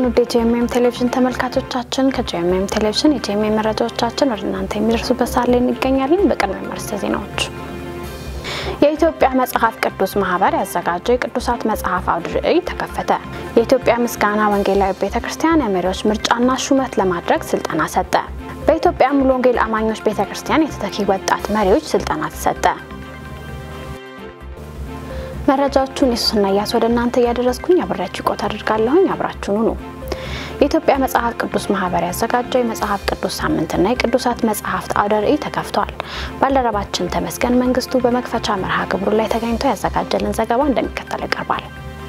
ውድ የጂኤምኤም ቴሌቪዥን ተመልካቾቻችን ከጂኤምኤም ቴሌቪዥን የጂኤምኤም መረጃዎቻችን ወደ እናንተ የሚደርሱበት ሰዓት ላይ እንገኛለን። በቅድሚያ አርዕስተ ዜናዎች የኢትዮጵያ መጽሐፍ ቅዱስ ማህበር ያዘጋጀው የቅዱሳት መጽሐፍ አውደ ርዕይ ተከፈተ። የኢትዮጵያ ምስጋና ወንጌላዊ ቤተ ክርስቲያን የመሪዎች ምርጫና ሹመት ለማድረግ ስልጠና ሰጠ። በኢትዮጵያ ሙሉ ወንጌል አማኞች ቤተ ክርስቲያን የተተኪ ወጣት መሪዎች ስልጠና ተሰጠ። መረጃዎቹን የሱስና እያስ ወደ እናንተ እያደረስኩኝ አብሬያችሁ ቆት አድርጋለሁኝ። አብራችሁን ሁኑ። የኢትዮጵያ መጽሐፍ ቅዱስ ማህበር ያዘጋጀው የመጽሐፍ ቅዱስ ሳምንትና የቅዱሳት መጽሐፍት አውደ ርዕይ ተከፍቷል። ባልደረባችን ተመስገን መንግስቱ በመክፈቻ መርሃ ግብሩ ላይ ተገኝቶ ያዘጋጀልን ዘገባ እንደሚከተለው ይቀርባል።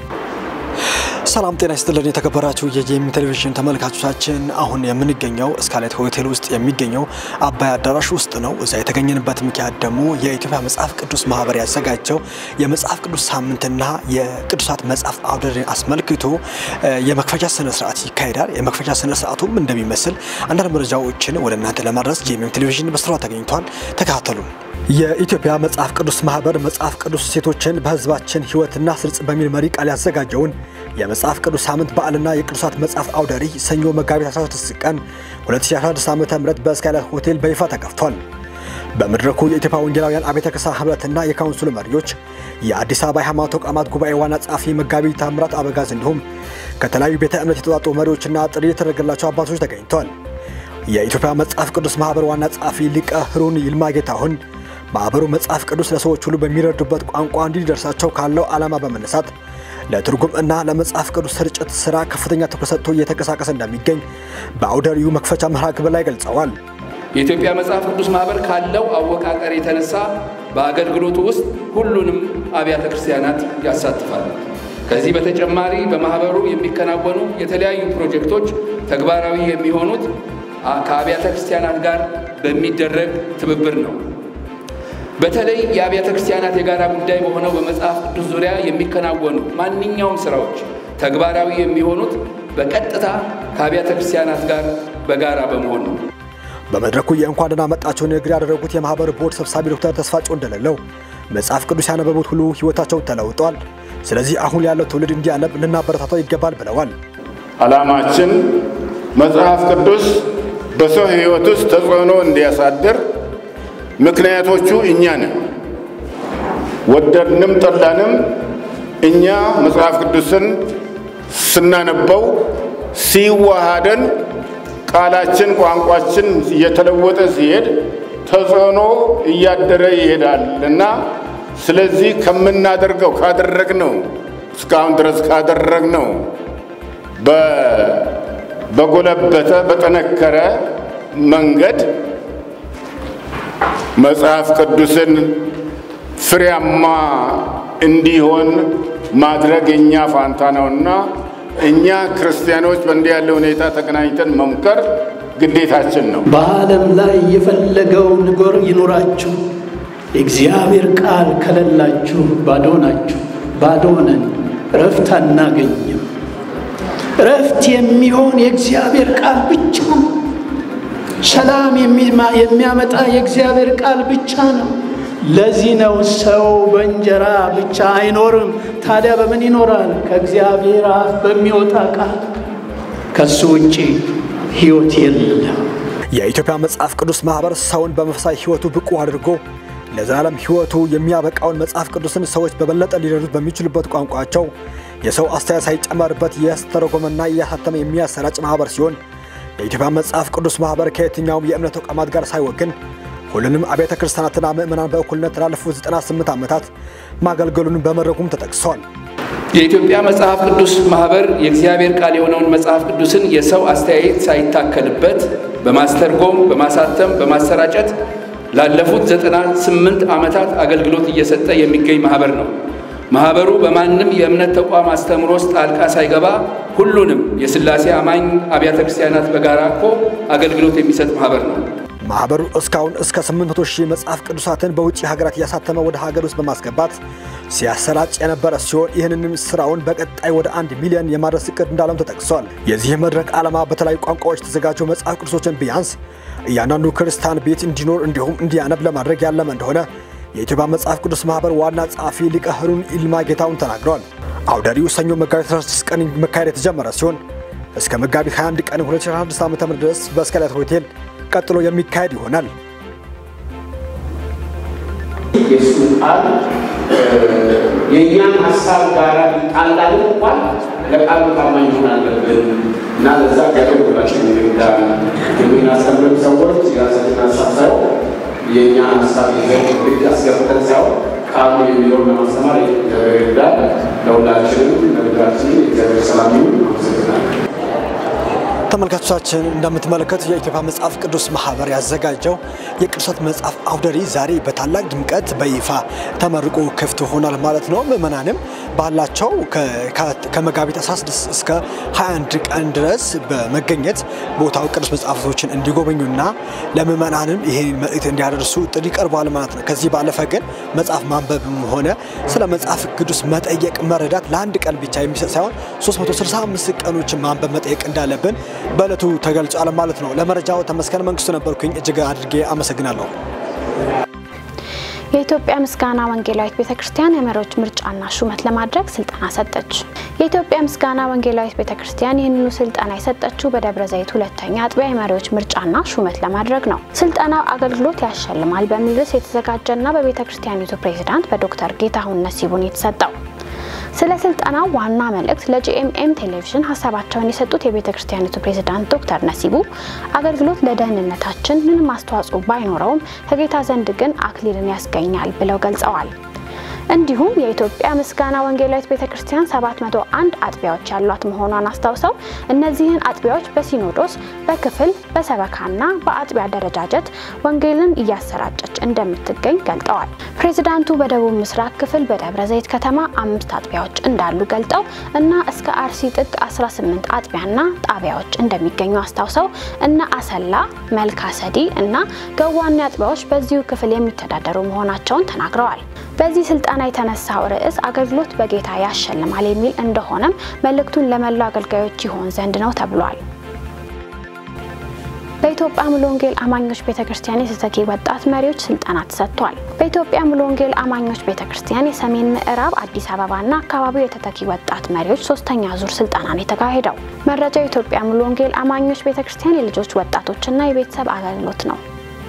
ሰላም ጤና ይስጥልን የተከበራችሁ የጂኤምኤም ቴሌቪዥን ተመልካቾቻችን፣ አሁን የምንገኘው ስካሌት ሆቴል ውስጥ የሚገኘው አባይ አዳራሽ ውስጥ ነው። እዛ የተገኘንበት ምክንያት ደግሞ የኢትዮጵያ መጽሐፍ ቅዱስ ማህበር ያዘጋጀው የመጽሐፍ ቅዱስ ሳምንትና የቅዱሳት መጽሐፍ አውደ ርዕይን አስመልክቶ የመክፈቻ ስነ ስርዓት ይካሄዳል። የመክፈቻ ስነ ስርዓቱም እንደሚመስል አንዳንድ መረጃዎችን ወደ እናንተ ለማድረስ ጂኤምኤም ቴሌቪዥን በስፍራው ተገኝቷል። ተከታተሉ። የኢትዮጵያ መጽሐፍ ቅዱስ ማህበር መጽሐፍ ቅዱስ ሴቶችን በህዝባችን ህይወትና ስርጽ በሚል መሪ ቃል ያዘጋጀውን የመጽሐፍ ቅዱስ ሳምንት በዓልና የቅዱሳት መጽሐፍ አውደ ርዕይ ሰኞ መጋቢት 16 ቀን 2016 ዓ ም በስካይላይት ሆቴል በይፋ ተከፍቷል። በመድረኩ የኢትዮጵያ ወንጌላውያን አብያተ ክርስቲያናት ህብረትና የካውንስሉ መሪዎች፣ የአዲስ አበባ የሃይማኖት ተቋማት ጉባኤ ዋና ጸሐፊ መጋቢ ታምራት አበጋዝ እንዲሁም ከተለያዩ ቤተ እምነት የተውጣጡ መሪዎችና ጥሪ የተደረገላቸው አባቶች ተገኝተዋል። የኢትዮጵያ መጽሐፍ ቅዱስ ማህበር ዋና ጸሐፊ ሊቀ ህሩን ይልማ ጌታሁን ማህበሩ መጽሐፍ ቅዱስ ለሰዎች ሁሉ በሚረዱበት ቋንቋ እንዲደርሳቸው ካለው ዓላማ በመነሳት ለትርጉም እና ለመጽሐፍ ቅዱስ ስርጭት ስራ ከፍተኛ ትኩረት ሰጥቶ እየተንቀሳቀሰ እንደሚገኝ በአውደ ርዕዩ መክፈቻ መርሃ ግብር ላይ ገልጸዋል። የኢትዮጵያ መጽሐፍ ቅዱስ ማህበር ካለው አወቃቀር የተነሳ በአገልግሎቱ ውስጥ ሁሉንም አብያተ ክርስቲያናት ያሳትፋል። ከዚህ በተጨማሪ በማህበሩ የሚከናወኑ የተለያዩ ፕሮጀክቶች ተግባራዊ የሚሆኑት ከአብያተ ክርስቲያናት ጋር በሚደረግ ትብብር ነው። በተለይ የአብያተ ክርስቲያናት የጋራ ጉዳይ በሆነው በመጽሐፍ ቅዱስ ዙሪያ የሚከናወኑ ማንኛውም ስራዎች ተግባራዊ የሚሆኑት በቀጥታ ከአብያተ ክርስቲያናት ጋር በጋራ በመሆን ነው። በመድረኩ የእንኳን ደህና መጣችሁ ንግግር ያደረጉት የማህበሩ ቦርድ ሰብሳቢ ዶክተር ተስፋጭው እንደሌለው መጽሐፍ ቅዱስ ያነበቡት ሁሉ ህይወታቸው ተለውጧል። ስለዚህ አሁን ያለው ትውልድ እንዲያነብ ልናበረታታው ይገባል ብለዋል። ዓላማችን መጽሐፍ ቅዱስ በሰው ህይወት ውስጥ ተጽዕኖ እንዲያሳድር ምክንያቶቹ እኛ ነን። ወደድንም ጠላንም እኛ መጽሐፍ ቅዱስን ስናነበው ሲዋሃደን ቃላችን፣ ቋንቋችን እየተለወጠ ሲሄድ ተጽዕኖ እያደረ ይሄዳል እና ስለዚህ ከምናደርገው ካደረግነው እስካሁን ድረስ ካደረግነው በጎለበተ በጠነከረ መንገድ መጽሐፍ ቅዱስን ፍሬያማ እንዲሆን ማድረግ የእኛ ፋንታ ነውና እኛ ክርስቲያኖች በእንዲህ ያለ ሁኔታ ተገናኝተን መምከር ግዴታችን ነው። በዓለም ላይ የፈለገው ንጎር ይኑራችሁ፣ የእግዚአብሔር ቃል ከሌላችሁ ባዶ ናችሁ። ባዶ ነን፣ እረፍት አናገኝም። እረፍት የሚሆን የእግዚአብሔር ቃል ብቻ ነው። ሰላም የሚያመጣ የእግዚአብሔር ቃል ብቻ ነው። ለዚህ ነው ሰው በእንጀራ ብቻ አይኖርም። ታዲያ በምን ይኖራል? ከእግዚአብሔር አፍ በሚወጣ ቃል። ከሱ ውጭ ሕይወት የለም። የኢትዮጵያ መጽሐፍ ቅዱስ ማህበር ሰውን በመንፈሳዊ ሕይወቱ ብቁ አድርጎ ለዘላለም ሕይወቱ የሚያበቃውን መጽሐፍ ቅዱስን ሰዎች በበለጠ ሊረዱት በሚችሉበት ቋንቋቸው የሰው አስተያየት ሳይጨመርበት እያስተረጎመና እያሳተመ የሚያሰራጭ ማህበር ሲሆን የኢትዮጵያ መጽሐፍ ቅዱስ ማህበር ከየትኛውም የእምነት ተቋማት ጋር ሳይወግን ሁሉንም አብያተ ክርስቲያናትና ምዕመናን በእኩልነት ላለፉት 98 ዓመታት ማገልገሉን በመድረኩም ተጠቅሷል። የኢትዮጵያ መጽሐፍ ቅዱስ ማህበር የእግዚአብሔር ቃል የሆነውን መጽሐፍ ቅዱስን የሰው አስተያየት ሳይታከልበት በማስተርጎም፣ በማሳተም፣ በማሰራጨት ላለፉት 98 ዓመታት አገልግሎት እየሰጠ የሚገኝ ማህበር ነው። ማህበሩ በማንም የእምነት ተቋም አስተምሮ ውስጥ ጣልቃ ሳይገባ ሁሉንም የሥላሴ አማኝ አብያተ ክርስቲያናት በጋራ እኮ አገልግሎት የሚሰጥ ማህበር ነው። ማህበሩ እስካሁን እስከ 800 ሺህ መጽሐፍ ቅዱሳትን በውጭ ሀገራት እያሳተመ ወደ ሀገር ውስጥ በማስገባት ሲያሰራጭ የነበረ ሲሆን ይህንንም ስራውን በቀጣይ ወደ አንድ ሚሊዮን የማድረስ እቅድ እንዳለም ተጠቅሷል። የዚህ መድረክ ዓላማ በተለያዩ ቋንቋዎች የተዘጋጁ መጽሐፍ ቅዱሶችን ቢያንስ እያንዳንዱ ክርስቲያን ቤት እንዲኖር እንዲሁም እንዲያነብ ለማድረግ ያለመ እንደሆነ የኢትዮጵያ መጽሐፍ ቅዱስ ማህበር ዋና ጸሐፊ ሊቀ ህሩን ይልማ ጌታውን ተናግረዋል። አውደ ርዕዩ ሰኞ መጋቢት 16 ቀን መካሄድ የተጀመረ ሲሆን እስከ መጋቢት 21 ቀን 2016 ዓ ም ድረስ በስካይላይት ሆቴል ቀጥሎ የሚካሄድ ይሆናል። የእሱ ቃል የእኛን ሀሳብ ጋር ጣላል እንኳን ለቃሉ ታማኝ መሆን አለብን እና ለዛ እግዚአብሔር ሁላችን ይርዳል። የምናስተምርም ሰዎች የራሳችን ሀሳብ ሳይሆን የእኛን ሀሳብ ይዘን ግድ አስገብተን ሳይሆን ቃሉ የሚለውን ለማስተማር እግዚአብሔር ይርዳል። ለሁላችንም ለምድራችንም የእግዚአብሔር ሰላም ይሁን። አመሰግናለሁ። ተመልካቾቻችን እንደምትመለከቱት የኢትዮጵያ መጽሐፍ ቅዱስ ማህበር ያዘጋጀው የቅዱሳት መጽሐፍ አውደሪ ዛሬ በታላቅ ድምቀት በይፋ ተመርቆ ክፍት ሆኗል ማለት ነው። ምዕመናንም ባላቸው ከመጋቢት 16 እስከ 21 ቀን ድረስ በመገኘት ቦታው ቅዱስ መጽሐፍቶችን እንዲጎበኙና ለምዕመናንም ይህን መልእክት እንዲያደርሱ ጥሪ ቀርቧል ማለት ነው። ከዚህ ባለፈ ግን መጽሐፍ ማንበብም ሆነ ስለ መጽሐፍ ቅዱስ መጠየቅ መረዳት ለአንድ ቀን ብቻ የሚሰጥ ሳይሆን 365 ቀኖችን ማንበብ መጠየቅ እንዳለብን በእለቱ ተገልጿል ማለት ነው። ለመረጃው ተመስገን መንግስቱ ነበርኩኝ። እጅግ አድርጌ አመሰግናለሁ። የኢትዮጵያ ምስጋና ወንጌላዊት ቤተ ክርስቲያን የመሪዎች ምርጫና ሹመት ለማድረግ ስልጠና ሰጠች። የኢትዮጵያ ምስጋና ወንጌላዊት ቤተ ክርስቲያን ይህንኑ ስልጠና የሰጠችው በደብረ ዘይት ሁለተኛ አጥቢያ የመሪዎች ምርጫና ሹመት ለማድረግ ነው። ስልጠናው አገልግሎት ያሸልማል በሚል ርዕስ የተዘጋጀና በቤተ ክርስቲያኒቱ ፕሬዚዳንት በዶክተር ጌታሁን ነሲቡን የተሰጠው ስለ ስልጠናው ዋና መልእክት ለጂኤምኤም ቴሌቪዥን ሀሳባቸውን የሰጡት የቤተ ክርስቲያኒቱ ፕሬዝዳንት ዶክተር ነሲቡ አገልግሎት ለደህንነታችን ምንም አስተዋጽኦ ባይኖረውም ከጌታ ዘንድ ግን አክሊልን ያስገኛል ብለው ገልጸዋል። እንዲሁም የኢትዮጵያ ምስጋና ወንጌላዊት ቤተ ክርስቲያን 701 አጥቢያዎች ያሏት መሆኗን አስታውሰው እነዚህን አጥቢያዎች በሲኖዶስ በክፍል በሰበካና በአጥቢያ አደረጃጀት ወንጌልን እያሰራጨች እንደምትገኝ ገልጠዋል። ፕሬዚዳንቱ በደቡብ ምስራቅ ክፍል በደብረ ዘይት ከተማ አምስት አጥቢያዎች እንዳሉ ገልጠው እና እስከ አርሲ ጥግ 18 አጥቢያና ጣቢያዎች እንደሚገኙ አስታውሰው እነ አሰላ፣ መልካሰዲ እና ገዋኔ አጥቢያዎች በዚሁ ክፍል የሚተዳደሩ መሆናቸውን ተናግረዋል። በዚህ ስልጠና የተነሳው ርዕስ አገልግሎት በጌታ ያሸልማል የሚል እንደሆነም መልእክቱን ለመላው አገልጋዮች ይሆን ዘንድ ነው ተብሏል። በኢትዮጵያ ሙሉ ወንጌል አማኞች ቤተክርስቲያን የተተኪ ወጣት መሪዎች ስልጠና ተሰጥቷል። በኢትዮጵያ ሙሉ ወንጌል አማኞች ቤተክርስቲያን የሰሜን ምዕራብ አዲስ አበባና አካባቢው የተተኪ ወጣት መሪዎች ሶስተኛ ዙር ስልጠና ነው የተካሄደው። መረጃው የኢትዮጵያ ሙሉ ወንጌል አማኞች ቤተክርስቲያን የልጆች ወጣቶችና የቤተሰብ አገልግሎት ነው።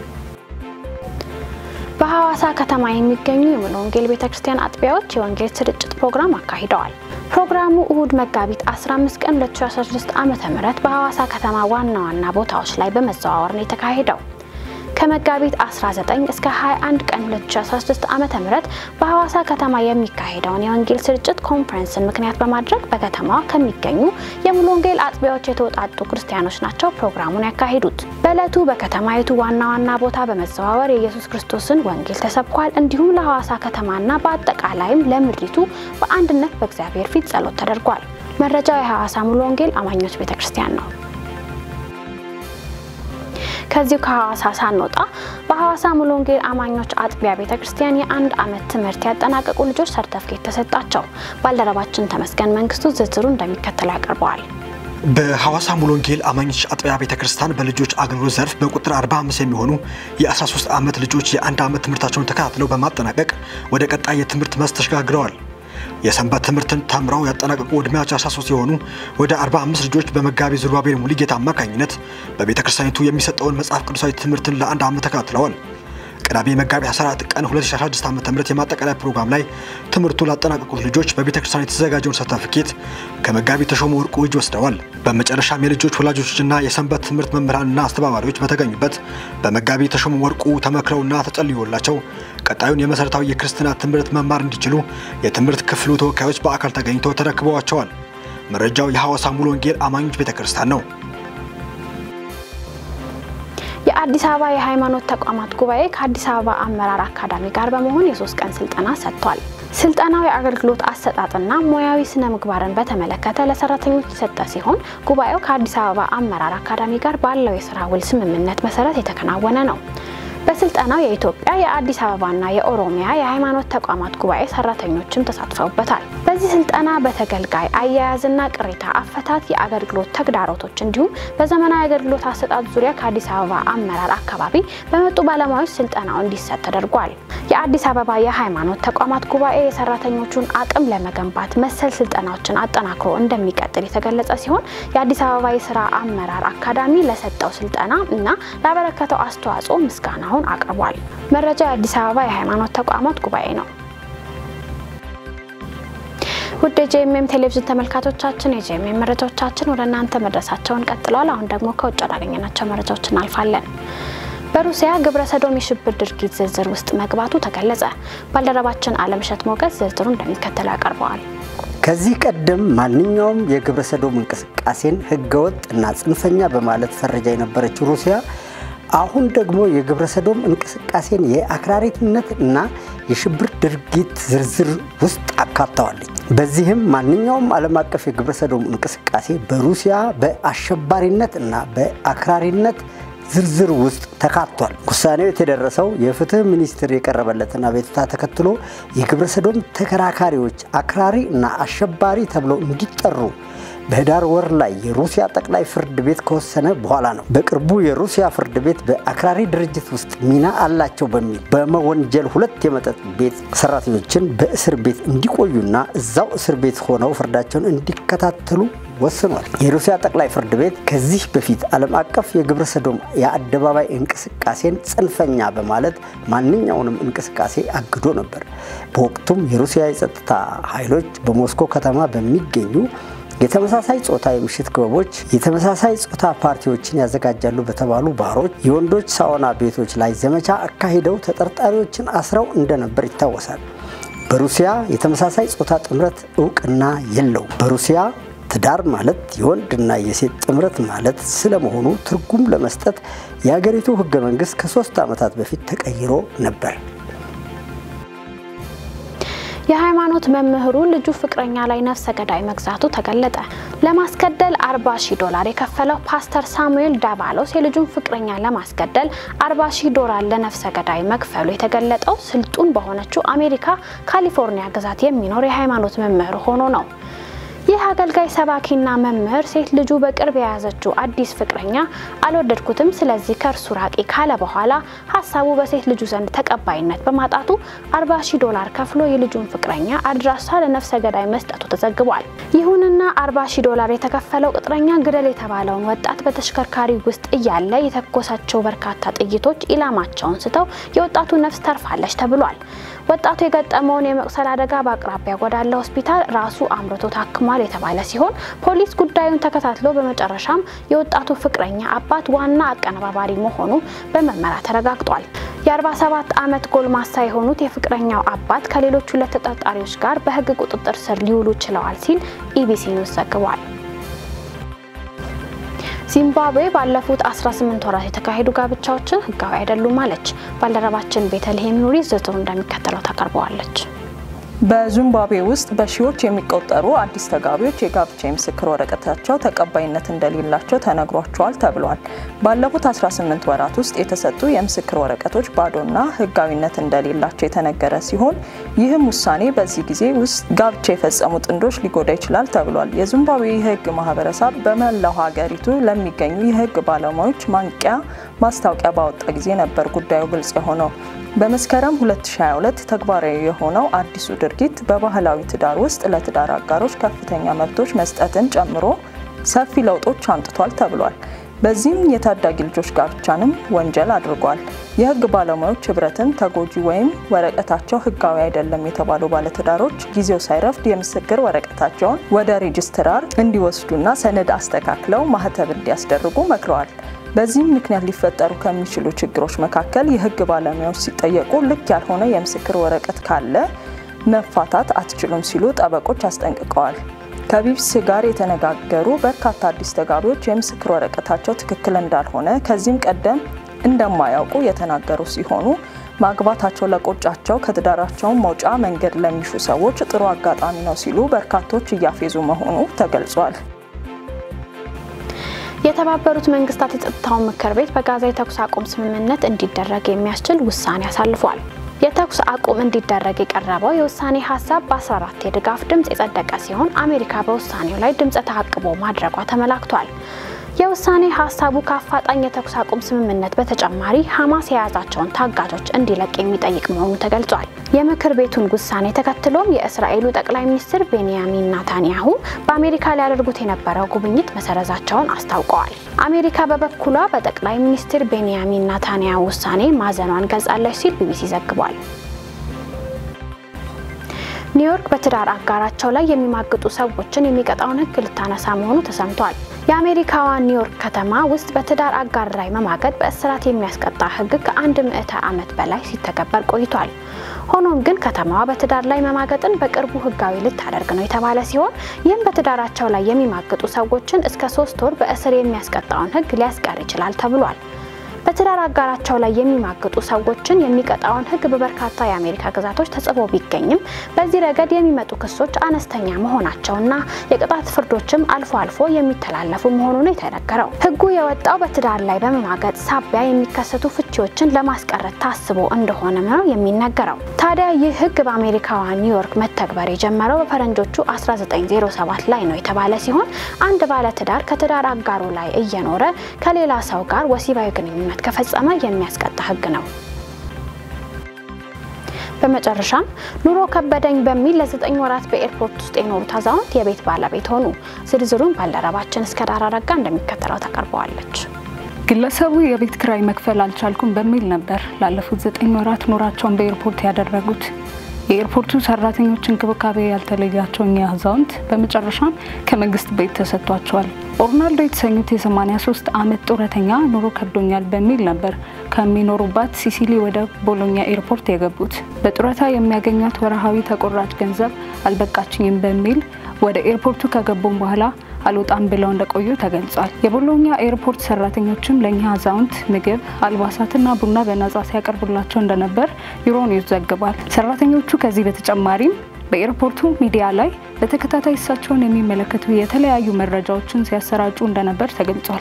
በሐዋሳ ከተማ የሚገኙ የሙሉ ወንጌል ቤተክርስቲያን አጥቢያዎች የወንጌል ስርጭት ፕሮግራም አካሂደዋል። ፕሮግራሙ እሁድ መጋቢት 15 ቀን 2016 ዓ.ም በሐዋሳ ከተማ ዋና ዋና ቦታዎች ላይ በመዘዋወር ነው የተካሄደው። ከመጋቢት 19 እስከ 21 ቀን 2016 ዓ.ም በሐዋሳ ከተማ የሚካሄደውን የወንጌል ስርጭት ኮንፈረንስን ምክንያት በማድረግ በከተማዋ ከሚገኙ የሙሉ ወንጌል አጥቢያዎች የተውጣጡ ክርስቲያኖች ናቸው ፕሮግራሙን ያካሂዱት። በዕለቱ በከተማይቱ ዋና ዋና ቦታ በመዘዋወር የኢየሱስ ክርስቶስን ወንጌል ተሰብኳል። እንዲሁም ለሐዋሳ ከተማና በአጠቃላይም ለምድሪቱ በአንድነት በእግዚአብሔር ፊት ጸሎት ተደርጓል። መረጃው የሐዋሳ ሙሉ ወንጌል አማኞች ቤተክርስቲያን ነው። ከዚሁ ከሐዋሳ ሳንወጣ በሐዋሳ ሙሉ ወንጌል አማኞች አጥቢያ ቤተክርስቲያን የአንድ ዓመት ትምህርት ያጠናቀቁ ልጆች ሰርተፍኬት ተሰጣቸው። ባልደረባችን ተመስገን መንግስቱ ዝርዝሩ እንደሚከተለው ያቀርበዋል። በሐዋሳ ሙሉ ወንጌል አማኞች አጥቢያ ቤተ ክርስቲያን በልጆች አገልግሎት ዘርፍ በቁጥር 45 የሚሆኑ የ13 ዓመት ልጆች የአንድ ዓመት ትምህርታቸውን ተከታትለው በማጠናቀቅ ወደ ቀጣይ የትምህርት መስክ ተሸጋግረዋል። የሰንበት ትምህርትን ተምረው ያጠናቀቁ ዕድሜያቸው 13 የሆኑ ወደ 45 ልጆች በመጋቢ ዙርባቤል ሙሉጌታ አማካኝነት በቤተ ክርስቲያኒቱ የሚሰጠውን መጽሐፍ ቅዱሳዊ ትምህርትን ለአንድ ዓመት ተከታትለዋል። ቅዳሜ መጋቢት 14 ቀን 2016 ዓ ም የማጠቃለያ ፕሮግራም ላይ ትምህርቱ ላጠናቀቁት ልጆች በቤተ ክርስቲያን የተዘጋጀውን ሰርተፍኬት ከመጋቢ ተሾመ ወርቁ እጅ ወስደዋል። በመጨረሻም የልጆች ወላጆችና የሰንበት ትምህርት መምህራንና አስተባባሪዎች በተገኙበት በመጋቢ ተሾመ ወርቁ ተመክረውና ተጸልዮላቸው ቀጣዩን የመሠረታዊ የክርስትና ትምህርት መማር እንዲችሉ የትምህርት ክፍሉ ተወካዮች በአካል ተገኝተው ተረክበዋቸዋል። መረጃው የሐዋሳ ሙሉ ወንጌል አማኞች ቤተ ክርስቲያን ነው። የአዲስ አበባ የሃይማኖት ተቋማት ጉባኤ ከአዲስ አበባ አመራር አካዳሚ ጋር በመሆን የሶስት ቀን ስልጠና ሰጥቷል። ስልጠናው የአገልግሎት አሰጣጥና ሙያዊ ስነ ምግባርን በተመለከተ ለሰራተኞች የሰጠ ሲሆን ጉባኤው ከአዲስ አበባ አመራር አካዳሚ ጋር ባለው የስራ ውል ስምምነት መሰረት የተከናወነ ነው። በስልጠናው የኢትዮጵያ የአዲስ አበባና የኦሮሚያ የሃይማኖት ተቋማት ጉባኤ ሰራተኞችም ተሳትፈውበታል። በዚህ ስልጠና በተገልጋይ አያያዝና ቅሬታ አፈታት፣ የአገልግሎት ተግዳሮቶች እንዲሁም በዘመናዊ አገልግሎት አሰጣጥ ዙሪያ ከአዲስ አበባ አመራር አካባቢ በመጡ ባለሙያዎች ስልጠናው እንዲሰጥ ተደርጓል። የአዲስ አበባ የሃይማኖት ተቋማት ጉባኤ የሰራተኞቹን አቅም ለመገንባት መሰል ስልጠናዎችን አጠናክሮ እንደሚቀጥል የተገለጸ ሲሆን የአዲስ አበባ የስራ አመራር አካዳሚ ለሰጠው ስልጠና እና ላበረከተው አስተዋጽኦ ምስጋናውን አቅርቧል። መረጃ የአዲስ አበባ የሃይማኖት ተቋማት ጉባኤ ነው። ውድ የጄኤምኤም ቴሌቪዥን ተመልካቾቻችን የጄኤምኤም መረጃዎቻችን ወደ እናንተ መድረሳቸውን ቀጥለዋል። አሁን ደግሞ ከውጭ ወዳገኘናቸው መረጃዎች እናልፋለን። በሩሲያ ግብረ ሰዶም የሽብር ድርጊት ዝርዝር ውስጥ መግባቱ ተገለጸ። ባልደረባችን አለምሸት ሞገስ ዝርዝሩ እንደሚከተለው ያቀርበዋል። ከዚህ ቀደም ማንኛውም የግብረ ሰዶም እንቅስቃሴን ህገወጥ እና ጽንፈኛ በማለት ፈረጃ የነበረችው ሩሲያ አሁን ደግሞ የግብረ ሰዶም እንቅስቃሴን የአክራሪትነት እና የሽብር ድርጊት ዝርዝር ውስጥ አካተዋለች። በዚህም ማንኛውም ዓለም አቀፍ የግብረ ሰዶም እንቅስቃሴ በሩሲያ በአሸባሪነት እና በአክራሪነት ዝርዝር ውስጥ ተካቷል። ውሳኔው የተደረሰው የፍትህ ሚኒስቴር የቀረበለትን አቤቱታ ተከትሎ የግብረ ሰዶም ተከራካሪዎች አክራሪ እና አሸባሪ ተብለው እንዲጠሩ በህዳር ወር ላይ የሩሲያ ጠቅላይ ፍርድ ቤት ከወሰነ በኋላ ነው። በቅርቡ የሩሲያ ፍርድ ቤት በአክራሪ ድርጅት ውስጥ ሚና አላቸው በሚል በመወንጀል ሁለት የመጠጥ ቤት ሰራተኞችን በእስር ቤት እንዲቆዩና እዛው እስር ቤት ሆነው ፍርዳቸውን እንዲከታተሉ ወስኗል። የሩሲያ ጠቅላይ ፍርድ ቤት ከዚህ በፊት ዓለም አቀፍ የግብረ ሰዶም የአደባባይ እንቅስቃሴን ጽንፈኛ በማለት ማንኛውንም እንቅስቃሴ አግዶ ነበር። በወቅቱም የሩሲያ የጸጥታ ኃይሎች በሞስኮ ከተማ በሚገኙ የተመሳሳይ ጾታ የምሽት ክበቦች፣ የተመሳሳይ ጾታ ፓርቲዎችን ያዘጋጃሉ በተባሉ ባሮች፣ የወንዶች ሳውና ቤቶች ላይ ዘመቻ አካሂደው ተጠርጣሪዎችን አስረው እንደነበር ይታወሳል። በሩሲያ የተመሳሳይ ጾታ ጥምረት እውቅና የለውም። በሩሲያ ትዳር ማለት የወንድና የሴት ጥምረት ማለት ስለመሆኑ ትርጉም ለመስጠት የሀገሪቱ ሕገ መንግስት ከሶስት ዓመታት በፊት ተቀይሮ ነበር። የሃይማኖት መምህሩ ልጁ ፍቅረኛ ላይ ነፍሰ ገዳይ መግዛቱ ተገለጠ። ለማስገደል 40 ሺህ ዶላር የከፈለው ፓስተር ሳሙኤል ዳባሎስ የልጁን ፍቅረኛ ለማስገደል 40 ሺህ ዶላር ለነፍሰ ገዳይ መክፈሉ የተገለጠው ስልጡን በሆነችው አሜሪካ ካሊፎርኒያ ግዛት የሚኖር የሃይማኖት መምህር ሆኖ ነው። ይህ አገልጋይ ሰባኪና መምህር ሴት ልጁ በቅርብ የያዘችው አዲስ ፍቅረኛ አልወደድኩትም፣ ስለዚህ ከእርሱ ራቂ ካለ በኋላ ሀሳቡ በሴት ልጁ ዘንድ ተቀባይነት በማጣቱ 40 ሺህ ዶላር ከፍሎ የልጁን ፍቅረኛ አድራሻ ለነፍሰ ገዳይ መስጠቱ ተዘግቧል። ይሁንና 40 ሺህ ዶላር የተከፈለው ቅጥረኛ ግደል የተባለውን ወጣት በተሽከርካሪ ውስጥ እያለ የተኮሳቸው በርካታ ጥይቶች ኢላማቸውን ስተው የወጣቱ ነፍስ ተርፋለች ተብሏል። ወጣቱ የገጠመውን የመቁሰል አደጋ በአቅራቢያ ወዳለ ሆስፒታል ራሱ አምርቶ ታክሟል የተባለ ሲሆን ፖሊስ ጉዳዩን ተከታትሎ በመጨረሻም የወጣቱ ፍቅረኛ አባት ዋና አቀነባባሪ መሆኑ በምርመራ ተረጋግጧል። የ47 ዓመት ጎልማሳ የሆኑት የፍቅረኛው አባት ከሌሎች ሁለት ተጠርጣሪዎች ጋር በሕግ ቁጥጥር ስር ሊውሉ ችለዋል ሲል ኢቢሲ ኒውስ ዘግቧል። ዚምባብዌ ባለፉት 18 ወራት የተካሄዱ ጋብቻዎችን ህጋዊ አይደሉም አለች። ባልደረባችን ቤተልሔም ኑሪ ዝርዝሩ እንደሚከተለው ታቀርበዋለች። በዚምባብዌ ውስጥ በሺዎች የሚቆጠሩ አዲስ ተጋቢዎች የጋብቻ የምስክር ወረቀታቸው ተቀባይነት እንደሌላቸው ተነግሯቸዋል ተብሏል። ባለፉት 18 ወራት ውስጥ የተሰጡ የምስክር ወረቀቶች ባዶና ህጋዊነት እንደሌላቸው የተነገረ ሲሆን ይህም ውሳኔ በዚህ ጊዜ ውስጥ ጋብቻ የፈጸሙ ጥንዶች ሊጎዳ ይችላል ተብሏል። የዚምባብዌ የህግ ማህበረሰብ በመላው ሀገሪቱ ለሚገኙ የህግ ባለሙያዎች ማንቂያ ማስታወቂያ ባወጣ ጊዜ ነበር ጉዳዩ ግልጽ የሆነው። በመስከረም 2022 ተግባራዊ የሆነው አዲሱ ድርጊት በባህላዊ ትዳር ውስጥ ለትዳር አጋሮች ከፍተኛ መብቶች መስጠትን ጨምሮ ሰፊ ለውጦች አምጥቷል ተብሏል። በዚህም የታዳጊ ልጆች ጋብቻንም ወንጀል አድርጓል። የህግ ባለሙያዎች ህብረትን ተጎጂ ወይም ወረቀታቸው ህጋዊ አይደለም የተባሉ ባለትዳሮች ጊዜው ሳይረፍድ የምስክር ወረቀታቸውን ወደ ሬጅስትራር እንዲወስዱና ሰነድ አስተካክለው ማህተብ እንዲያስደርጉ መክረዋል። በዚህም ምክንያት ሊፈጠሩ ከሚችሉ ችግሮች መካከል የህግ ባለሙያዎች ሲጠየቁ ልክ ያልሆነ የምስክር ወረቀት ካለ መፋታት አትችሉም ሲሉ ጠበቆች አስጠንቅቀዋል። ከቢቢሲ ጋር የተነጋገሩ በርካታ አዲስ ተጋቢዎች የምስክር ወረቀታቸው ትክክል እንዳልሆነ ከዚህም ቀደም እንደማያውቁ የተናገሩ ሲሆኑ ማግባታቸው ለቆጫቸው ከትዳራቸውን መውጫ መንገድ ለሚሹ ሰዎች ጥሩ አጋጣሚ ነው ሲሉ በርካቶች እያፌዙ መሆኑ ተገልጿል። የተባበሩት መንግስታት የጸጥታው ምክር ቤት በጋዛ የተኩስ አቁም ስምምነት እንዲደረግ የሚያስችል ውሳኔ አሳልፏል። የተኩስ አቁም እንዲደረግ የቀረበው የውሳኔ ሀሳብ በ14 የድጋፍ ድምፅ የጸደቀ ሲሆን አሜሪካ በውሳኔው ላይ ድምፀ ተአቅቦ ማድረጓ ተመላክቷል። የውሳኔ ሀሳቡ ከአፋጣኝ የተኩስ አቁም ስምምነት በተጨማሪ ሐማስ የያዛቸውን ታጋቾች እንዲለቅ የሚጠይቅ መሆኑ ተገልጿል። የምክር ቤቱን ውሳኔ ተከትሎም የእስራኤሉ ጠቅላይ ሚኒስትር ቤንያሚን ናታንያሁ በአሜሪካ ሊያደርጉት የነበረው ጉብኝት መሰረዛቸውን አስታውቀዋል። አሜሪካ በበኩሏ በጠቅላይ ሚኒስትር ቤንያሚን ናታንያሁ ውሳኔ ማዘኗን ገልጻለች ሲል ቢቢሲ ዘግቧል። ኒውዮርክ በትዳር አጋራቸው ላይ የሚማግጡ ሰዎችን የሚቀጣውን ሕግ ልታነሳ መሆኑ ተሰምቷል። የአሜሪካዋ ኒውዮርክ ከተማ ውስጥ በትዳር አጋር ላይ መማገጥ በእስራት የሚያስቀጣ ሕግ ከአንድ ምዕተ ዓመት በላይ ሲተገበር ቆይቷል። ሆኖም ግን ከተማዋ በትዳር ላይ መማገጥን በቅርቡ ሕጋዊ ልታደርግ ነው የተባለ ሲሆን ይህም በትዳራቸው ላይ የሚማግጡ ሰዎችን እስከ ሶስት ወር በእስር የሚያስቀጣውን ሕግ ሊያስቀር ይችላል ተብሏል። በትዳር አጋራቸው ላይ የሚማግጡ ሰዎችን የሚቀጣውን ህግ በበርካታ የአሜሪካ ግዛቶች ተጽፎ ቢገኝም በዚህ ረገድ የሚመጡ ክሶች አነስተኛ መሆናቸውና የቅጣት ፍርዶችም አልፎ አልፎ የሚተላለፉ መሆኑ ነው የተነገረው። ህጉ የወጣው በትዳር ላይ በመማገጥ ሳቢያ የሚከሰቱ ፍቺዎችን ለማስቀረት ታስቦ እንደሆነ ነው የሚነገረው። ታዲያ ይህ ህግ በአሜሪካዋ ኒውዮርክ መተግበር የጀመረው በፈረንጆቹ 1907 ላይ ነው የተባለ ሲሆን አንድ ባለትዳር ከትዳር አጋሩ ላይ እየኖረ ከሌላ ሰው ጋር ወሲባዊ ግንኙነት ከፈጸመ የሚያስቀጣ ህግ ነው። በመጨረሻም ኑሮ ከበደኝ በሚል ለዘጠኝ ወራት በኤርፖርት ውስጥ የኖሩት አዛውንት የቤት ባለቤት ሆኑ። ዝርዝሩን ባልደረባችን እስከ ዳር አረጋ እንደሚከተለው ታቀርበዋለች። ግለሰቡ የቤት ክራይ መክፈል አልቻልኩም በሚል ነበር ላለፉት ዘጠኝ ወራት ኑሯቸውን በኤርፖርት ያደረጉት። የኤርፖርቱ ሰራተኞች እንክብካቤ ያልተለያቸው እኚህ አዛውንት በመጨረሻም ከመንግስት ቤት ተሰጥቷቸዋል። ኦርናልዶ የተሰኙት የ83 ዓመት ጡረተኛ ኑሮ ከብዶኛል በሚል ነበር ከሚኖሩባት ሲሲሊ ወደ ቦሎኛ ኤርፖርት የገቡት። በጡረታ የሚያገኟት ወርሃዊ ተቆራጭ ገንዘብ አልበቃችኝም በሚል ወደ ኤርፖርቱ ከገቡም በኋላ አልወጣም ብለው እንደቆዩ ተገልጿል። የቦሎኛ ኤርፖርት ሰራተኞችም ለእኛ አዛውንት ምግብ፣ አልባሳትና ቡና በነጻ ሲያቀርቡላቸው እንደነበር ዩሮኒውስ ዘግቧል። ሰራተኞቹ ከዚህ በተጨማሪም በኤርፖርቱ ሚዲያ ላይ በተከታታይ እሳቸውን የሚመለከቱ የተለያዩ መረጃዎችን ሲያሰራጩ እንደነበር ተገልጿል።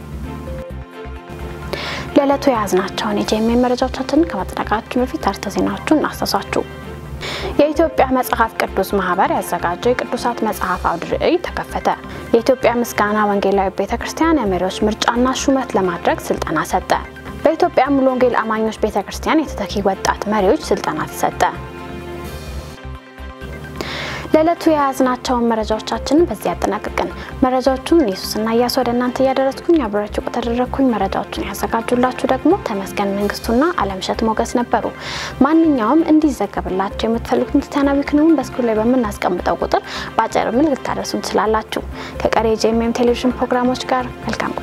ለዕለቱ የያዝናቸውን የጄኤምኤን መረጃዎቻችንን ከማጠናቀቃችን በፊት አርዕስተ ዜናዎቹን እናስታውሳችሁ። የኢትዮጵያ መጽሐፍ ቅዱስ ማህበር ያዘጋጀው የቅዱሳት መጽሐፍ አውደ ርዕይ ተከፈተ። የኢትዮጵያ ምስጋና ወንጌላዊ ቤተ ክርስቲያን የመሪዎች ምርጫና ሹመት ለማድረግ ስልጠና ሰጠ። በኢትዮጵያ ሙሉ ወንጌል አማኞች ቤተ ክርስቲያን የተተኪ ወጣት መሪዎች ስልጠና ተሰጠ። ለዕለቱ የያዝናቸውን መረጃዎቻችንን በዚህ ያጠናቅቅን። መረጃዎቹን ኢየሱስና እያሱ ወደ እናንተ እያደረስኩኝ አብራችሁ ከተደረግኩኝ መረጃዎቹን ያዘጋጁላችሁ ደግሞ ተመስገን መንግስቱና አለምሸት ሞገስ ነበሩ። ማንኛውም እንዲዘገብላቸው የምትፈልጉትን ክርስቲያናዊ ክንውን በስክሪን ላይ በምናስቀምጠው ቁጥር በአጭር ምልክት ታደርሱን ትችላላችሁ። ከቀሪ የጄኤምኤም ቴሌቪዥን ፕሮግራሞች ጋር መልካም